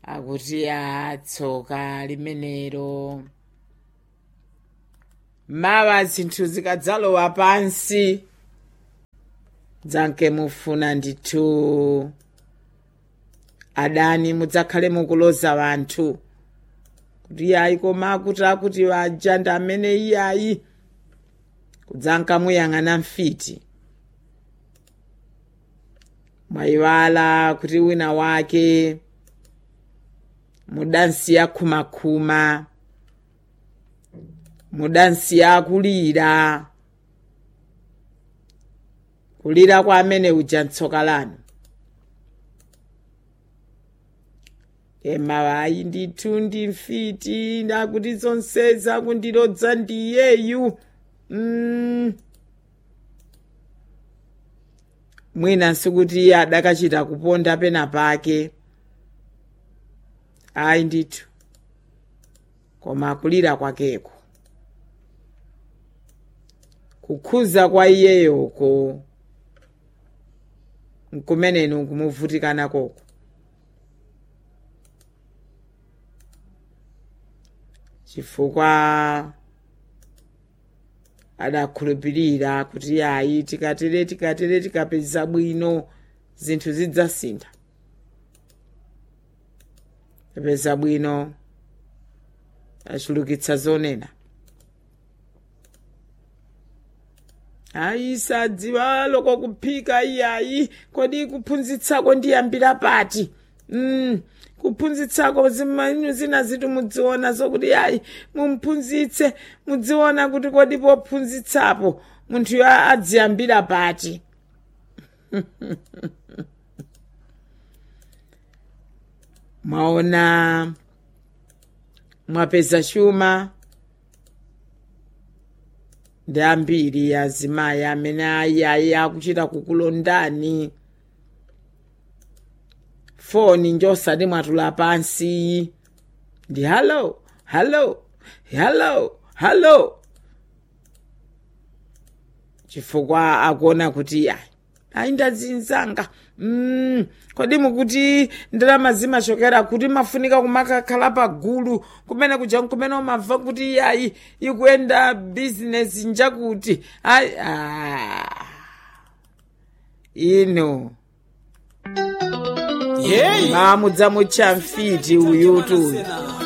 akuti atsoka limenero mawa zinthu zikadzalowa pansi dzanke mufuna ndithu adani mudzakhale mukuloza wanthu kuti iyayi koma akuti akuti waja ndi amene iyayi kudzanka muyang'ana mfiti mwayiwala kuti wina wake mudansiya khumakhuma mudansiya kulira kulira kwa amene uja mtsoka lanu emawayi ndithu ndi mfiti ndakuti zonseza kundilodza ndiyeyu mm. mwina sikuti adakachita kuponda pena pake ayi ndithu koma kulira kwakeko kukhuza kwa iyeyoko nkumeneni nkumuvutikana koko chifukwa adakhulupirira kuti ayi tikatere tikatere tikapeza bwino zinthu zidzasintha tapeza bwino achulukitsa zonena ayi sadziwa loko kuphika iyayi kodi kuphunzitsako ndiyambira pati mm. kuphunzitsako zimanu zina zitu mudziona zokuti ayi mumphunzitse mudziona kuti kodi pophunzitsapo munthuyo adziyambira pati mwaona mwapeza chuma ndi ambiri azimayi amene ayayi akuchita kukulondani foni njosati mwatula pansi ndi halo halo halo halo chifukwa akuona kuti ayi ayi ndazinzanga mm, kodi mukuti ndalama zimachokera kuti mafunika kumakakhala pagulu kumene kuja kumene umamva kuti iyayi ikuyenda bizinesi njakuti ayi ah. ino yeyi mamudza mucha mfiti uyutu Sena.